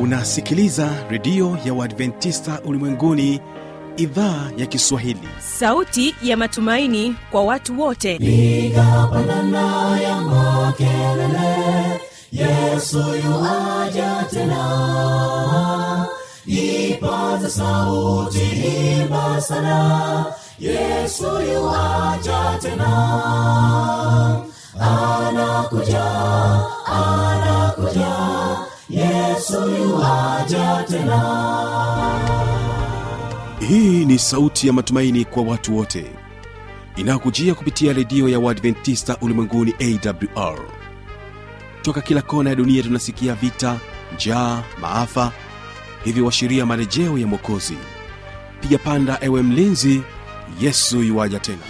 unasikiliza redio ya uadventista ulimwenguni idhaa ya kiswahili sauti ya matumaini kwa watu wote piga pandana ya makelele yesu yuaja tena ipaza sauti imba sana yesu yuaja tena anakuja anakuja yesu yuaja tena hii ni sauti ya matumaini kwa watu wote inayokujia kupitia redio ya uadventista ulimwenguni awr toka kila kona ya dunia tunasikia vita njaa maafa hivyo washiria marejeo ya mwokozi piga panda ewe mlinzi yesu yuwaja tena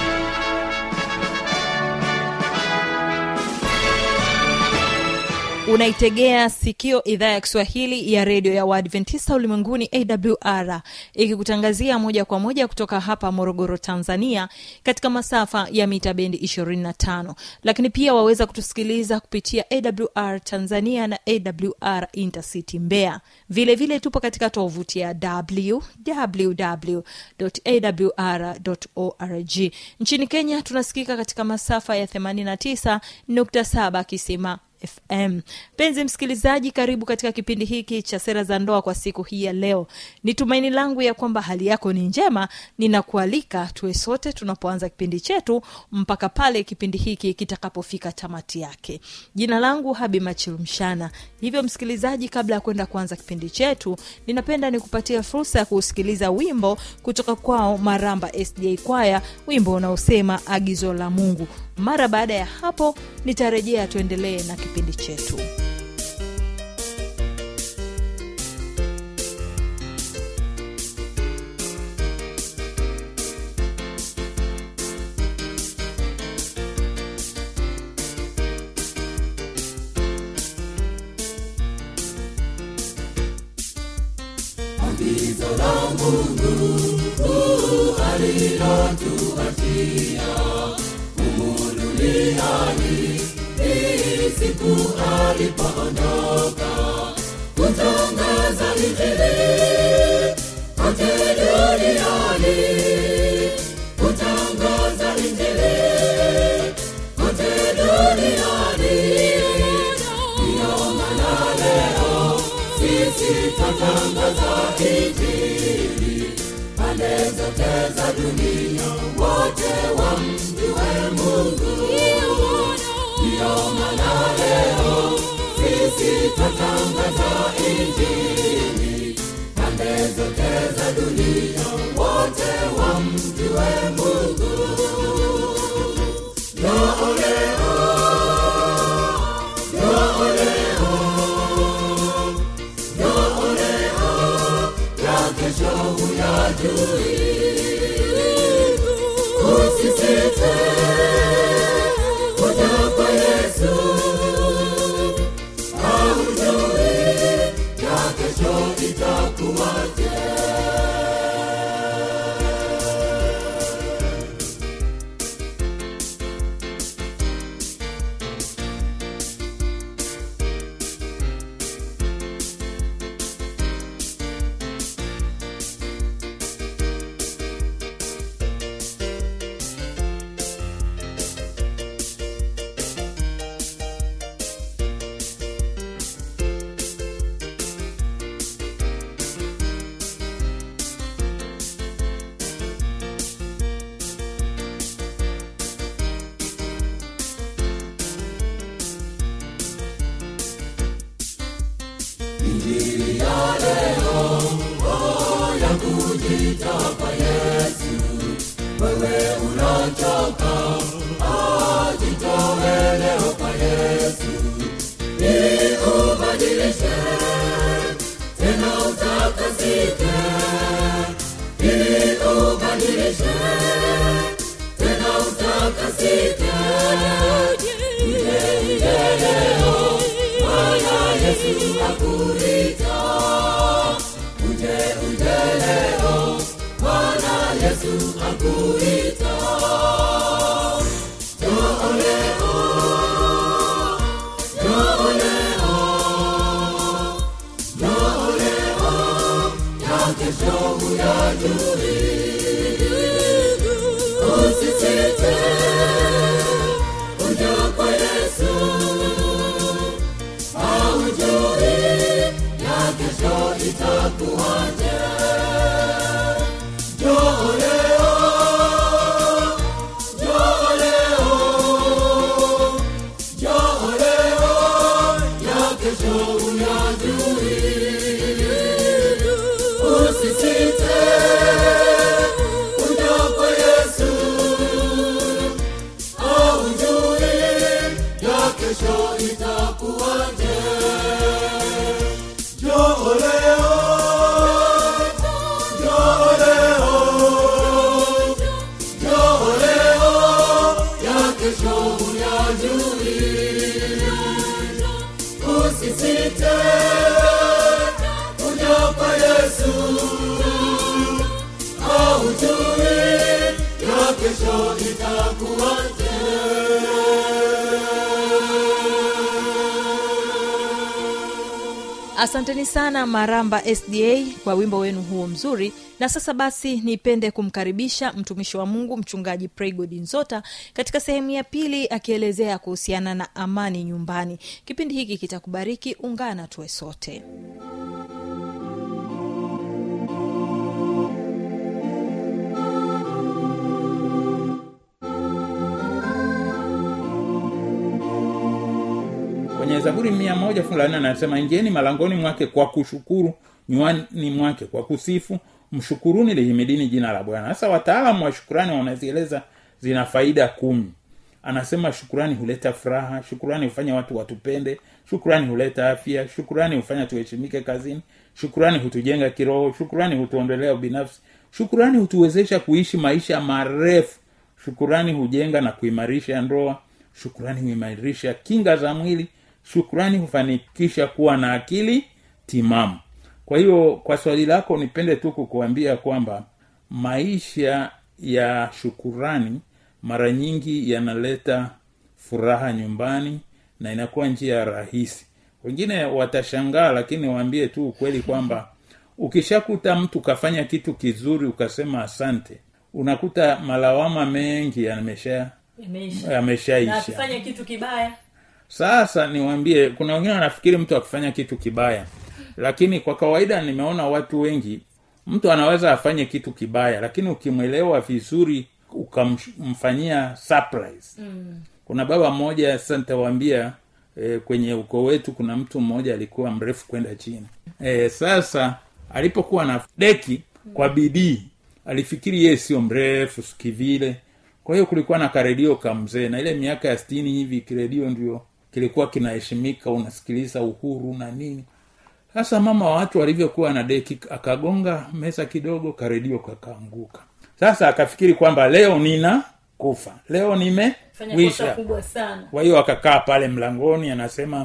unaitegea sikio idhaa ya kiswahili ya redio ya waadventista ulimwenguni awr ikikutangazia moja kwa moja kutoka hapa morogoro tanzania katika masafa ya mita bendi 25 lakini pia waweza kutusikiliza kupitia awr tanzania na awr intercity mbeya vile vile tupo katika tovuti ya www.awr.org nchini kenya tunasikika katika masafa ya 89.7 kisima fm mpenzi msikilizaji karibu katika kipindi hiki cha sera za ndoa kwa siku hii ya leo ni tumaini langu ya kwamba hali yako ni njema ninakualika tuwe sote tunapoanza kipindi chetu mpaka pale kipindi hiki kitakapofika tamati yake jina langu habi machilumshana hivyo msikilizaji kabla ya kwenda kuanza kipindi chetu ninapenda nikupatia fursa ya kuusikiliza wimbo kutoka kwao maramba sda kwaya wimbo unaosema agizo la mungu mara baada ya hapo nitarejea tuendelee na kipindi chetu agizo la mungu kuu alilotuachia humu duniani hii siku alipoondoka kutangaza injili kote duniani kutangaza injili kote duniani ndiyo maana leo sisi twatangaza injili pande zote za dunia wote wamjue mungu ndiyo maana leo sisi twatangaza injili pande zote za dunia wote wamjue mungu Njoo leo, njoo leo, njoo leo, ya kesho huyajui. Usisite kuja kwa Yesu, haujui ya kesho itakuwaje. Injili ya leo oh, ya kujita kwa Yesu. Wewe unachoka, ah, jitoe leo kwa Yesu ili ubadilishe tena utakasike, ili ubadilishe tena utakasike. Uje uje leo, Bwana Yesu akuita. Uje uje leo, Bwana Yesu akuita. Njoo leo, njoo leo, kesho itakuwaje njoo leo njoo leo njoo leo ya kesho huyajui usisite kuja kwa yesu haujui ya kesho itakuwaje asanteni sana maramba sda kwa wimbo wenu huo mzuri na sasa basi nipende kumkaribisha mtumishi wa mungu mchungaji praygod nzota katika sehemu ya pili akielezea kuhusiana na amani nyumbani kipindi hiki kitakubariki ungana tuwe sote kwenye zaburi mia moja fungu la nne anasema ingieni malangoni mwake kwa kushukuru nywani mwake kwa kusifu mshukuruni lihimidini jina la bwana sasa wataalamu wa shukurani wanazieleza zina faida kumi anasema shukurani huleta furaha shukurani hufanya watu watupende shukurani huleta afya shukurani hufanya tuheshimike kazini shukurani hutujenga kiroho shukurani hutuondolea ubinafsi shukurani hutuwezesha kuishi maisha marefu shukurani hujenga na kuimarisha ndoa shukurani huimarisha kinga za mwili shukurani hufanikisha kuwa na akili timamu kwa hiyo kwa swali lako nipende tu kukuambia kwamba maisha ya shukurani mara nyingi yanaleta furaha nyumbani na inakuwa njia rahisi wengine watashangaa lakini waambie tu ukweli kwamba ukishakuta mtu kafanya kitu kizuri ukasema asante unakuta malawama mengi yamesha yameshaisha kitu kibaya sasa niwambie kuna wengine wanafikiri mtu akifanya kitu kibaya lakini kwa kawaida nimeona watu wengi mtu anaweza afanye kitu kibaya lakini ukimwelewa vizuri ukamfanyia surprise mm. kuna baba mmoja sasa nitawaambia e, kwenye ukoo wetu kuna mtu mmoja alikuwa mrefu kwenda chini e, sasa alipokuwa na deki kwa bidii alifikiri yeye sio mrefu kivile kwa hiyo kulikuwa na karedio kamzee na ile miaka ya stini hivi kiredio ndio kilikuwa kinaheshimika unasikiliza uhuru na nini sasa mama wa watu alivyokuwa na deki akagonga meza kidogo karedio kakaanguka sasa akafikiri kwamba leo nina kufa leo nimewisha kubwa sana kwa hiyo akakaa pale mlangoni anasema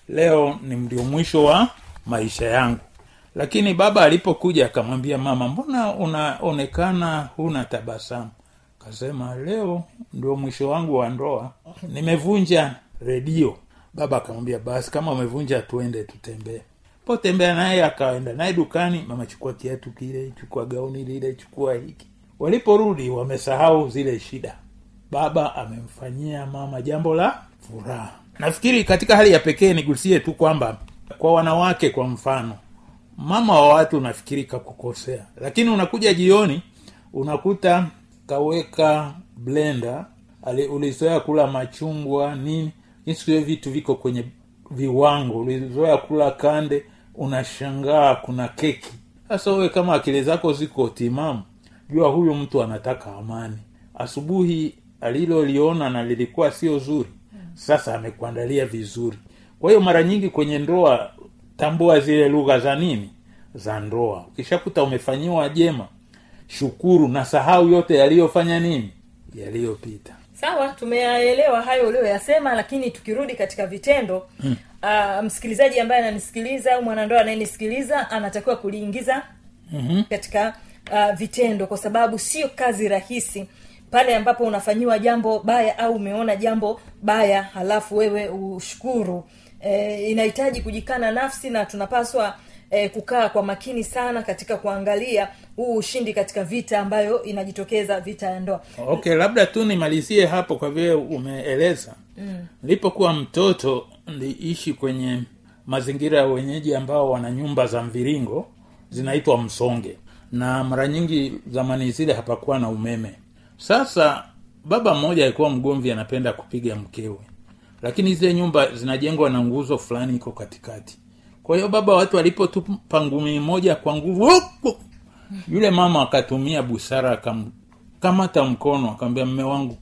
leo ni ndio mwisho wa maisha yangu lakini baba alipokuja akamwambia mama mbona unaonekana huna tabasamu akasema leo ndio mwisho wangu wa ndoa nimevunja redio baba akamwambia basi kama umevunja tuende tutembee potembea naye akaenda naye dukani mama chukua kiatu kile chukua gauni lile chukua hiki waliporudi wamesahau zile shida baba amemfanyia mama jambo la furaha nafikiri katika hali ya pekee nigusie tu kwamba kwa wanawake kwa mfano mama wa watu unafikiri kakukosea lakini unakuja jioni unakuta kaweka blender ulizoea kula machungwa nini siku hiyo vitu viko kwenye viwango ulizoea kula kande unashangaa kuna keki sasa wewe kama akili zako ziko timamu jua huyu mtu anataka amani asubuhi aliloliona na lilikuwa sio zuri sasa amekuandalia vizuri kwa hiyo mara nyingi kwenye ndoa tambua zile lugha za nini za ndoa ukishakuta umefanyiwa jema shukuru na sahau yote yaliyofanya nini yaliyopita sawa tumeyaelewa hayo ulioyasema lakini tukirudi katika vitendo hmm. uh, msikilizaji ambaye ananisikiliza au mwanandoa anayenisikiliza anatakiwa kuliingiza mm-hmm. katika uh, vitendo kwa sababu sio kazi rahisi pale ambapo unafanyiwa jambo baya au umeona jambo baya halafu wewe ushukuru e, inahitaji kujikana nafsi na tunapaswa e, kukaa kwa makini sana katika kuangalia huu ushindi katika vita ambayo inajitokeza vita ya ndoa okay labda tu nimalizie hapo kwa vile umeeleza nilipokuwa mm. mtoto niliishi kwenye mazingira ya wenyeji ambao wana nyumba za mviringo zinaitwa msonge na mara nyingi zamani zile hapakuwa na umeme sasa baba mmoja alikuwa mgomvi anapenda kupiga mkewe lakini zile nyumba zinajengwa na nguzo fulani iko katikati kwa hiyo baba watu alipotupa ngumi moja kwa nguvu huku, yule mama akatumia busara akamkamata mkono akamwambia mme wangu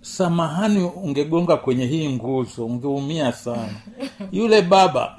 samahani ungegonga kwenye hii nguzo ungeumia sana yule baba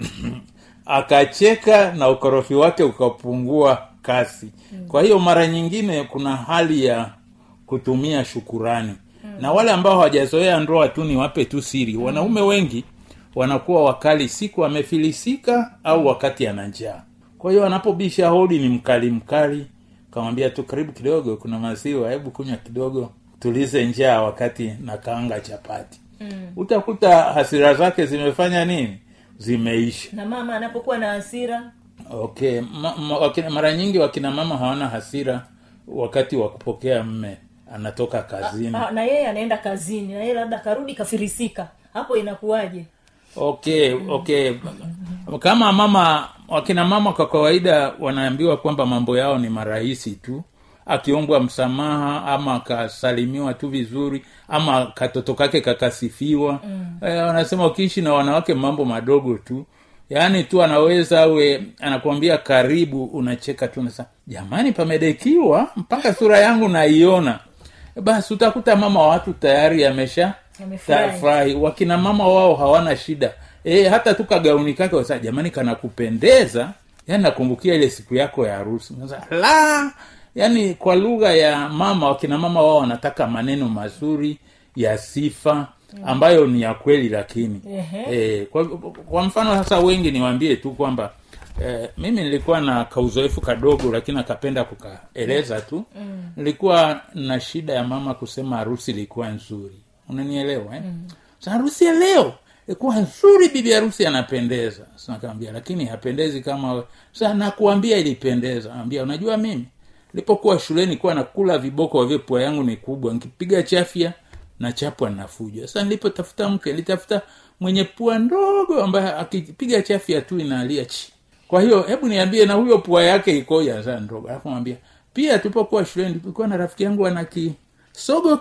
akacheka na ukorofi wake ukapungua kasi kwa hiyo mara nyingine kuna hali ya kutumia shukurani na wale ambao hawajazoea ndoa tu ni wape tu siri wanaume wengi wanakuwa wakali siku amefilisika au wakati ana njaa kwa hiyo anapobisha hodi ni mkali mkali kamwambia tu karibu kidogo kuna maziwa hebu kunywa kidogo tulize njaa wakati na kaanga chapati mm. utakuta hasira zake zimefanya nini zimeisha na mama anapokuwa na hasira okay ma, ma, wakina, mara nyingi wakina mama hawana hasira wakati wa kupokea mme anatoka kazini ah, na yeye anaenda kazini na yeye labda karudi kafirisika hapo inakuwaje okay okay kama mama wakina mama kwa kawaida wanaambiwa kwamba mambo yao ni marahisi tu akiombwa msamaha ama akasalimiwa tu vizuri ama katoto kake kakasifiwa mm. e, wanasema ukiishi na wanawake mambo madogo tu yaani tu anaweza awe anakuambia karibu unacheka tu nasa jamani pamedekiwa mpaka sura yangu naiona basi utakuta mama wa watu tayari amesha Amefurahi. furahi wakina mama wao hawana shida e, hata tu kagauni kake wasa jamani kanakupendeza yani nakumbukia ile siku yako ya harusi Unasema, la yani kwa lugha ya mama wakina mama wao wanataka maneno mazuri ya sifa ambayo ni ya kweli lakini Ehe. e, kwa, kwa mfano sasa wengi niwaambie tu kwamba Eh, mimi nilikuwa na kauzoefu kadogo lakini akapenda kukaeleza tu mm. nilikuwa na shida ya mama kusema harusi ilikuwa nzuri unanielewa eh? mm. sa harusi ya leo ilikuwa nzuri bibi harusi anapendeza sinakamwambia lakini hapendezi kama we. sa nakuambia ilipendeza ambia unajua mimi nilipokuwa shuleni kuwa nakula viboko wavyo pua yangu ni kubwa nikipiga chafya na chapwa nafuja sasa nilipotafuta mke nilitafuta mwenye pua ndogo ambaye akipiga chafya tu inalia chi kwa hiyo hebu niambie na huyo pua yake ikoja sasa ndogo alafu mwambia pia tulipokuwa shuleni tulikuwa na rafiki yangu ana kisogo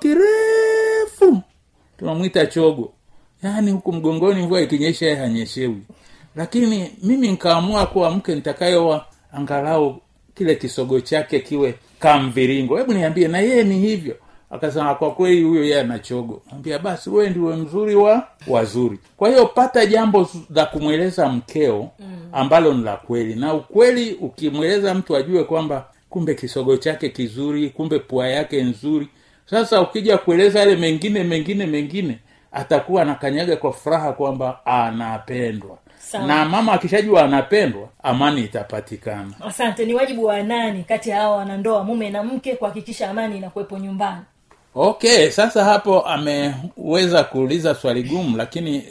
kirefu tunamwita chogo yaani huku mgongoni mvua ikinyesha yeye hanyeshewi lakini mimi nkaamua kuwa mke nitakayoa angalau kile kisogo chake kiwe kamviringo hebu niambie na yeye ni hivyo akasema kwa kweli huyo yeye ana chogo ambia basi wewe ndiwe mzuri wa wazuri kwa hiyo pata jambo la kumweleza mkeo ambalo ni la kweli na ukweli ukimweleza mtu ajue kwamba kumbe kisogo chake kizuri kumbe pua yake nzuri sasa ukija kueleza yale mengine mengine mengine atakuwa anakanyaga kwa furaha kwamba anapendwa Sawa. na mama akishajua anapendwa amani itapatikana asante ni wajibu wa nani kati ya hawa wanandoa mume na mke kuhakikisha amani inakuwepo nyumbani okay sasa hapo ameweza kuuliza swali gumu lakini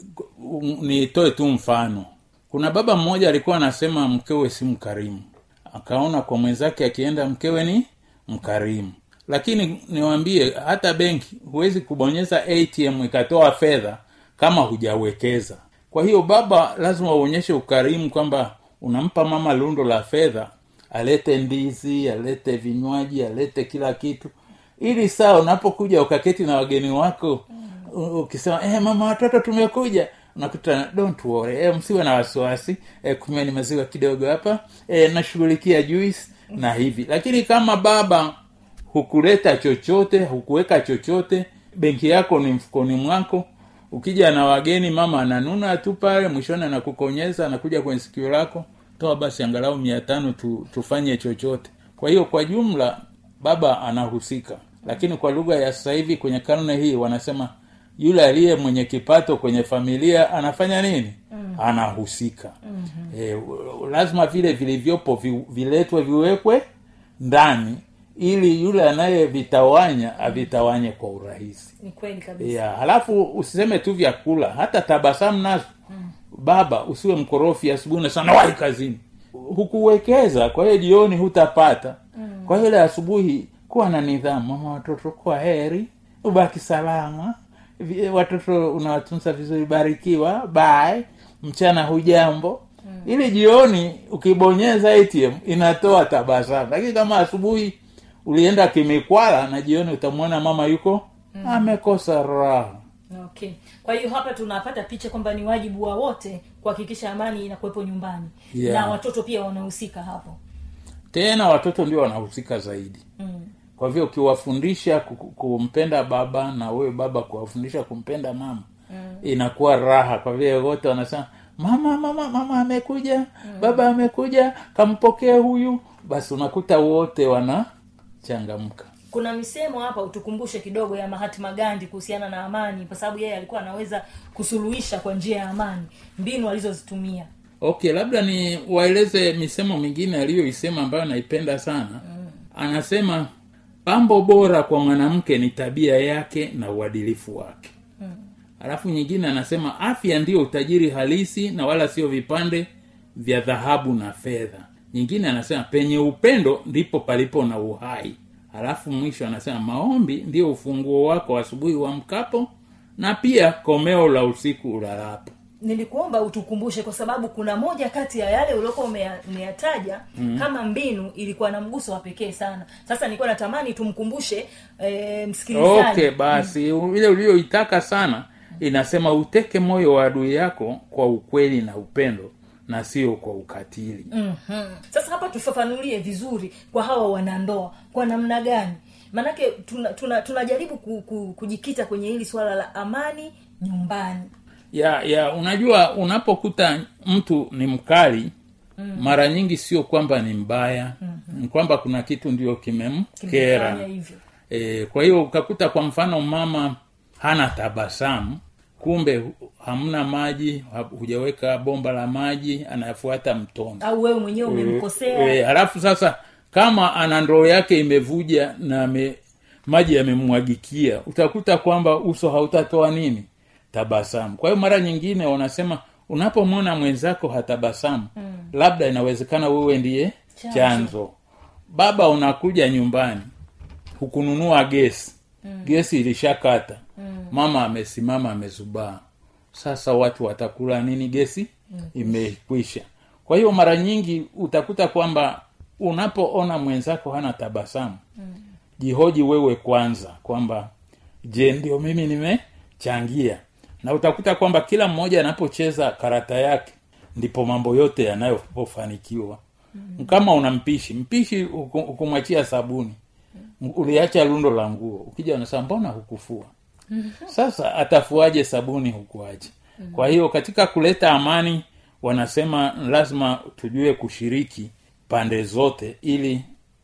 um, nitoe tu mfano kuna baba mmoja alikuwa anasema mkewe si mkarimu akaona kwa mwenzake akienda mkewe ni mkarimu lakini niwambie hata benki huwezi kubonyeza atm ikatoa fedha kama hujawekeza kwa hiyo baba lazima uonyeshe ukarimu kwamba unampa mama lundo la fedha alete ndizi alete vinywaji alete kila kitu ili saa unapokuja ukaketi na wageni wako u- ukisema eh, mama watoto tumekuja unakuta don't worry eh, msiwe na wasiwasi eh, kunyweni maziwa kidogo hapa eh, nashughulikia juice na hivi lakini kama baba hukuleta chochote hukuweka chochote benki yako ni mfukoni mwako ukija na wageni mama ananuna tu pale mwishoni anakukonyeza anakuja kwenye sikio lako toa basi angalau mia tano tu, tufanye chochote kwa hiyo kwa jumla baba anahusika lakini kwa lugha ya sasa hivi kwenye karne hii wanasema yule aliye mwenye kipato kwenye familia anafanya nini mm. anahusika mm-hmm. e, lazima vile vilivyopo vi, viletwe viwekwe ndani ili yule anayevitawanya avitawanye kwa urahisi ni kweli kabisa yeah. halafu usiseme tu vyakula hata tabasamu nazo mm. baba usiwe mkorofi asubuhi unasema wahi kazini hukuwekeza kwa hiyo jioni hutapata mm. kwa hiyo ile asubuhi kuwa na nidhamu mama watoto kwa heri ubaki salama Vi- watoto unawatunza vizuri barikiwa bye mchana hujambo mm. ili jioni ukibonyeza atm inatoa tabasamu lakini kama asubuhi ulienda kimikwala na jioni utamwona mama yuko mm. amekosa raha okay kwa hiyo hapa tunapata picha kwamba ni wajibu wa wote kuhakikisha amani inakuwepo nyumbani Yeah. na watoto pia wanahusika hapo tena watoto ndio wanahusika zaidi mm. kwa hivyo ukiwafundisha ku- ku- kumpenda baba na wewe baba kuwafundisha kumpenda mama mm. inakuwa raha kwa vile wote wanasema mama mama mama amekuja mm. baba amekuja kampokee huyu basi unakuta wote wanachangamka kuna misemo hapa utukumbushe kidogo ya mahatma gandi kuhusiana na amani kwa sababu yeye alikuwa anaweza kusuluhisha kwa njia ya amani mbinu alizozitumia okay labda ni waeleze misemo mingine aliyoisema ambayo naipenda sana mm. anasema pambo bora kwa mwanamke ni tabia yake na uadilifu wake mm. alafu nyingine anasema afya ndiyo utajiri halisi na wala sio vipande vya dhahabu na fedha nyingine anasema penye upendo ndipo palipo na uhai alafu mwisho anasema maombi ndiyo ufunguo wako asubuhi wa mkapo na pia komeo la usiku ulalapo nilikuomba utukumbushe kwa sababu kuna moja kati ya yale uliokuwa umeya- umeyataja mm. kama mbinu ilikuwa na mguso wa pekee sana sasa nilikuwa natamani tumkumbushe e, msikilizaji okay basi ile uliyoitaka sana inasema uteke moyo wa adui yako kwa ukweli na upendo na sio kwa ukatili mm-hmm. sasa hapa tufafanulie vizuri kwa hawa wanandoa kwa namna gani maanake tunajaribu tuna, tunajaribu ku, ku, kujikita kwenye hili swala la amani nyumbani ya ya unajua unapokuta mtu ni mkali mm. mara nyingi sio kwamba ni mbaya mm-hmm. ni kwamba kuna kitu ndio kimemkera Kimefanya hivyo e, kwa hiyo ukakuta kwa mfano mama hana tabasamu kumbe hu- hamna maji ha- hujaweka bomba la maji anafuata mtondo au wewe mwenyewe umemkosea e, halafu sasa kama ana ndoo yake imevuja na me, maji yamemwagikia utakuta kwamba uso hautatoa nini tabasamu kwa hiyo mara nyingine wanasema unapomwona mwenzako hatabasamu mm. labda inawezekana wewe ndiye Chanzo. chanzo baba unakuja nyumbani hukununua gesi mm. gesi ilishakata mm. mama amesimama amezubaa sasa watu watakula nini gesi mm. imekwisha kwa hiyo mara nyingi utakuta kwamba unapoona mwenzako hana tabasamu mm. jihoji wewe kwanza kwamba je ndio mimi nimechangia na utakuta kwamba kila mmoja anapocheza karata yake ndipo mambo yote yanayofanikiwa mm. kama una mpishi mpishi uku- ukumwachia sabuni uliacha lundo la nguo ukija unasema mbona hukufua sasa atafuaje sabuni hukuacha kwa hiyo katika kuleta amani wanasema lazima tujue kushiriki pande zote ili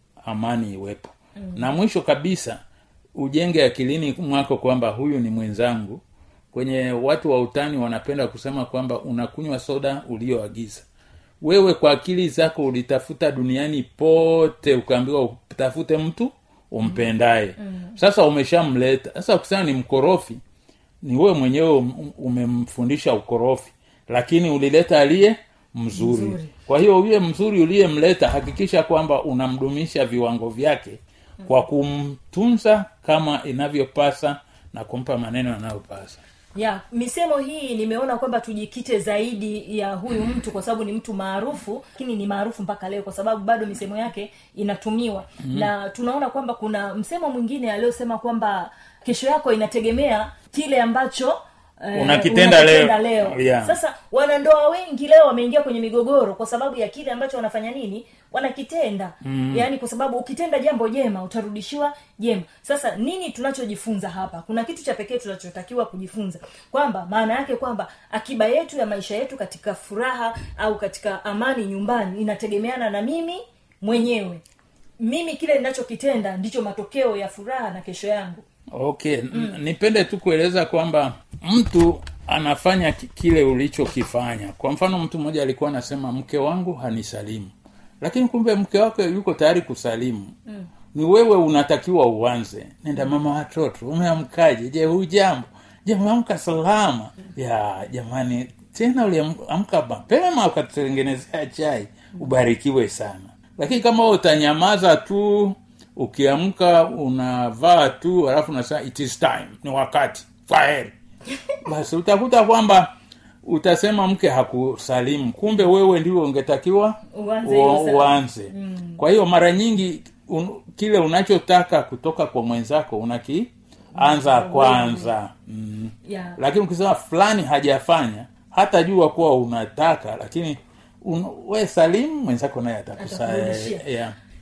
amani iwepo mm. na mwisho kabisa ujenge akilini mwako kwamba huyu ni mwenzangu kwenye watu wa utani wanapenda kusema kwamba unakunywa soda ulioagiza wewe kwa akili zako ulitafuta duniani pote ukaambiwa utafute mtu umpendaye mm. sasa umeshamleta sasa ukisema ni mkorofi ni wewe mwenyewe um- umemfundisha ukorofi lakini ulileta aliye mzuri. Mzuri. kwa hiyo yule mzuri uliyemleta hakikisha kwamba unamdumisha viwango vyake kwa kumtunza kama inavyopasa na kumpa maneno yanayopasa ya misemo hii nimeona kwamba tujikite zaidi ya huyu mtu kwa sababu ni mtu maarufu lakini ni maarufu mpaka leo kwa sababu bado misemo yake inatumiwa mm-hmm. na tunaona kwamba kuna msemo mwingine aliyosema kwamba kesho yako inategemea kile ambacho eh, Unakitenda unakitenda leo. leo. Yeah. sasa wanandoa wengi leo wameingia kwenye migogoro kwa sababu ya kile ambacho wanafanya nini wanakitenda mm. yaani kwa sababu ukitenda jambo jema utarudishiwa jema sasa nini tunachojifunza hapa kuna kitu cha pekee tunachotakiwa kujifunza kwamba maana yake kwamba akiba yetu ya maisha yetu katika furaha au katika amani nyumbani inategemeana na mimi mwenyewe mimi kile ninachokitenda ndicho matokeo ya furaha na kesho yangu okay mm. nipende tu kueleza kwamba mtu anafanya ki- kile ulichokifanya kwa mfano mtu mmoja alikuwa anasema mke wangu hanisalimu lakini kumbe mke wake yuko tayari kusalimu mm. ni wewe unatakiwa uanze nenda mama watoto umeamkaje je hujambo je umeamka salama ya jamani tena uliamka mapema ukatutengenezea chai ubarikiwe sana lakini kama wewe utanyamaza tu ukiamka unavaa tu alafu unasema it is time ni wakati kwaheri basi utakuta kwamba utasema mke hakusalimu kumbe wewe ndio ungetakiwa Uanze u- hilo salamu. uanze mm. kwa hiyo mara nyingi un, kile unachotaka kutoka kwa mwenzako unakianza kwanza mm. yeah. lakini ukisema fulani hajafanya hata jua kuwa unataka lakini un, we salimu mwenzako naye atakusa Atakurudishia. yeah.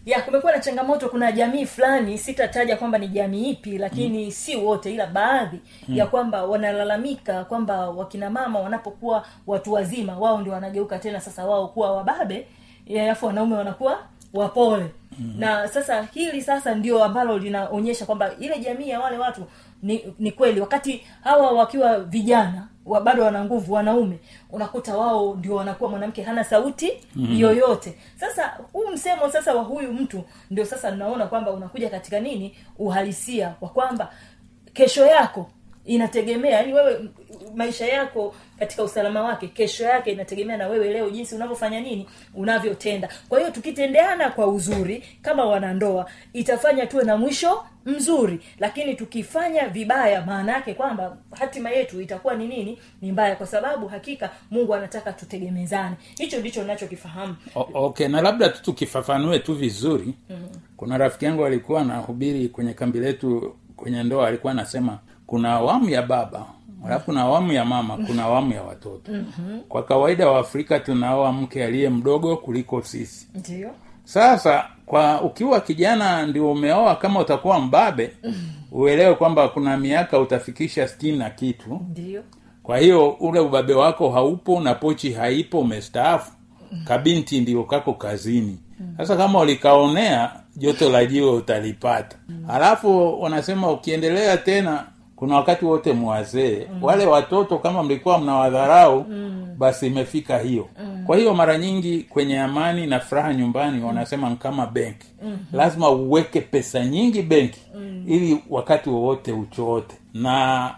ya kumekuwa na changamoto kuna jamii fulani sitataja kwamba ni jamii ipi lakini mm. si wote ila baadhi mm. ya kwamba wanalalamika kwamba wakina mama wanapokuwa watu wazima wao ndio wanageuka tena sasa wao kuwa wababe ya, alafu wanaume wanakuwa wapole mm. na sasa hili sasa ndio ambalo linaonyesha kwamba ile jamii ya wale watu ni, ni kweli wakati hawa wakiwa vijana wa bado wana nguvu wanaume unakuta wao ndio wanakuwa mwanamke hana sauti mm-hmm. yoyote sasa huu msemo sasa wa huyu mtu ndio sasa naona kwamba unakuja katika nini uhalisia wa kwamba kesho yako inategemea yani wewe m- maisha yako katika usalama wake kesho yake inategemea na wewe leo jinsi unavyofanya nini unavyotenda kwa hiyo tukitendeana kwa uzuri kama wanandoa itafanya tuwe na mwisho mzuri lakini tukifanya vibaya maana yake kwamba hatima yetu itakuwa ni nini ni mbaya kwa sababu hakika mungu anataka tutegemezane hicho ndicho nachokifahamu O- okay na labda tu tukifafanue tu vizuri mm-hmm. kuna rafiki yangu alikuwa anahubiri kwenye kambi letu kwenye ndoa alikuwa anasema kuna awamu ya baba alafu kuna awamu ya mama kuna awamu ya watoto mm-hmm. kwa kawaida waafrika tunaoa mke aliye mdogo kuliko sisi ndio sasa kwa ukiwa kijana ndio umeoa kama utakuwa mbabe uelewe kwamba kuna miaka utafikisha stini na kitu ndio kwa hiyo ule ubabe wako haupo na pochi haipo umestaafu kabinti ndio kako kazini sasa kama ulikaonea joto la jiwe utalipata halafu wanasema ukiendelea tena kuna wakati wote mwazee wale watoto kama mlikuwa mnawadharau basi imefika hiyo kwa hiyo mara nyingi kwenye amani na furaha nyumbani wanasema ni kama benki lazima uweke pesa nyingi benki ili wakati wowote uchoote na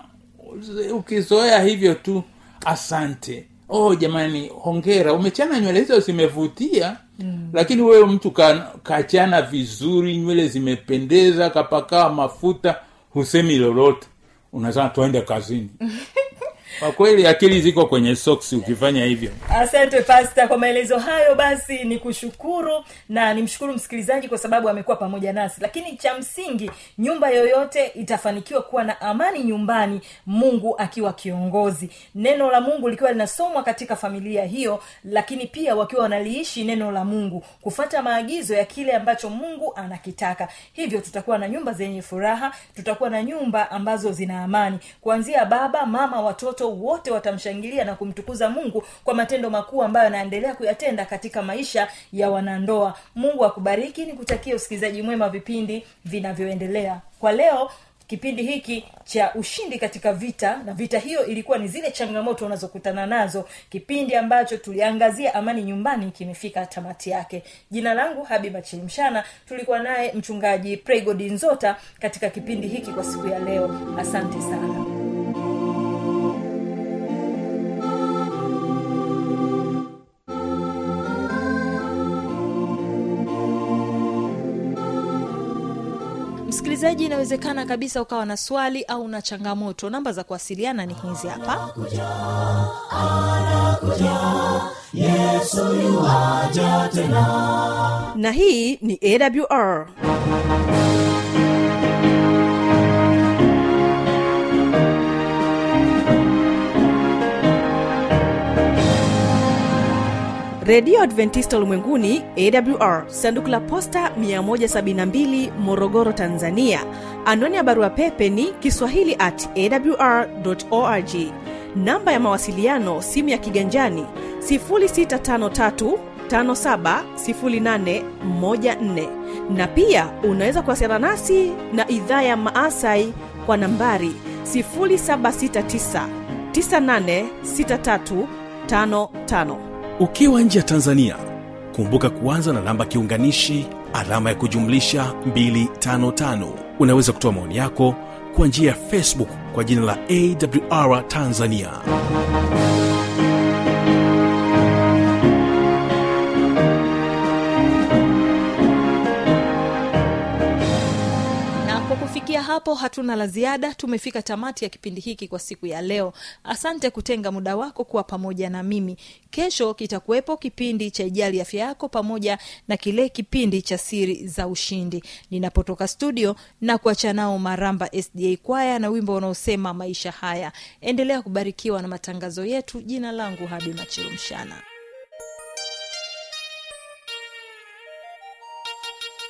ukizoea hivyo tu asante oh jamani hongera umechana nywele hizo zimevutia mm. lakini wewe mtu ka- kachana vizuri nywele zimependeza kapakaa mafuta husemi lolote unasema tuende kazini kwa kweli akili ziko kwenye soksi ukifanya hivyo asante pasta kwa maelezo hayo basi ni kushukuru na nimshukuru msikilizaji kwa sababu amekuwa pamoja nasi lakini cha msingi nyumba yoyote itafanikiwa kuwa na amani nyumbani mungu akiwa kiongozi neno la mungu likiwa linasomwa katika familia hiyo lakini pia wakiwa wanaliishi neno la mungu kufata maagizo ya kile ambacho mungu anakitaka hivyo tutakuwa na nyumba zenye furaha tutakuwa na nyumba ambazo zina amani kuanzia baba mama watoto wote watamshangilia na kumtukuza mungu kwa matendo makuu ambayo anaendelea kuyatenda katika maisha ya wanandoa mungu akubariki ni kutakia usikilizaji mwema wa vipindi vinavyoendelea kwa leo kipindi hiki cha ushindi katika vita na vita hiyo ilikuwa ni zile changamoto unazokutana nazo kipindi ambacho tuliangazia amani nyumbani kimefika tamati yake jina langu habiba chilimshana tulikuwa naye mchungaji pregodi nzota katika kipindi hiki kwa siku ya leo asante sana msikilizaji inawezekana kabisa ukawa na swali au na changamoto namba za kuwasiliana ni hizi hapa na hii ni awr redio adventista ulimwenguni awr sanduku la posta 172 morogoro tanzania anwani ya barua pepe ni kiswahili at awr org namba ya mawasiliano simu ya kiganjani 653 570814 na pia unaweza kuwasiliana nasi na idhaa ya maasai kwa nambari 769 986355 ukiwa nje ya tanzania kumbuka kuanza na namba kiunganishi alama ya kujumlisha 255 unaweza kutoa maoni yako kwa njia ya facebook kwa jina la awr tanzania na kwa kufikia hapo hatuna la ziada tumefika tamati ya kipindi hiki kwa siku ya leo asante kutenga muda wako kuwa pamoja na mimi kesho kitakuwepo kipindi cha ijali afya yako pamoja na kile kipindi cha siri za ushindi ninapotoka studio na kuacha nao maramba sda kwaya na wimbo unaosema maisha haya endelea kubarikiwa na matangazo yetu jina langu hadi machilumshana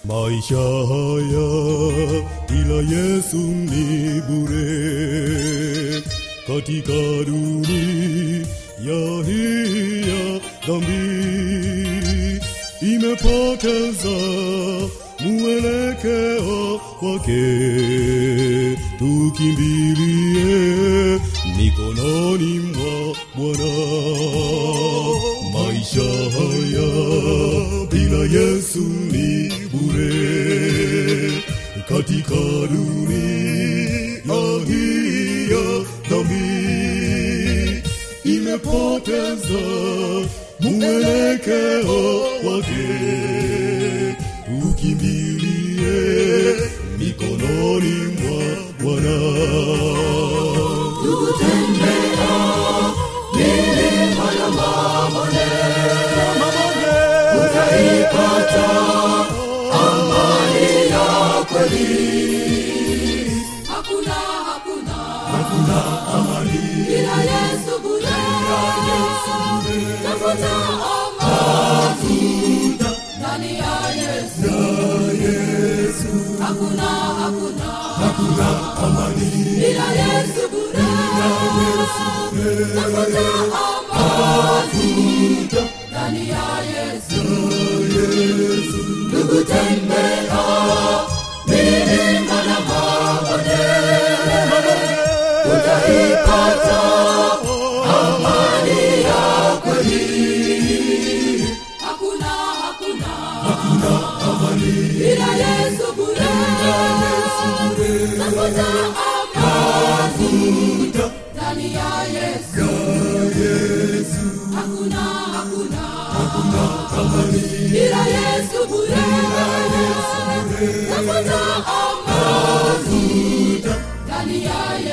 maisha haya bila yesu ni bure katika dunia hii ya dhambi imepoteza mwelekeo wake tukimbilie mikononi mwa bwana maisha haya bila yesu ni bure katika dunia hii ya dhambi imepoteza mwelekeo wake tukimbilie mikononi mwa bwana hakuna hakuna hakuna amani bila yesu bure tafuta amani ndani ya yesu hakuna hakuna hakuna amani bila yesu bure tafuta amani ndani ya yesu ndugu tembea milima na mabonde utaipata amani ya kweli hakuna hakuna hakuna amani bila yesu bure tafuta amani ndani ya yesu hakuna hakuna hakuna amani bila yesu bure tafuta amani ndani ya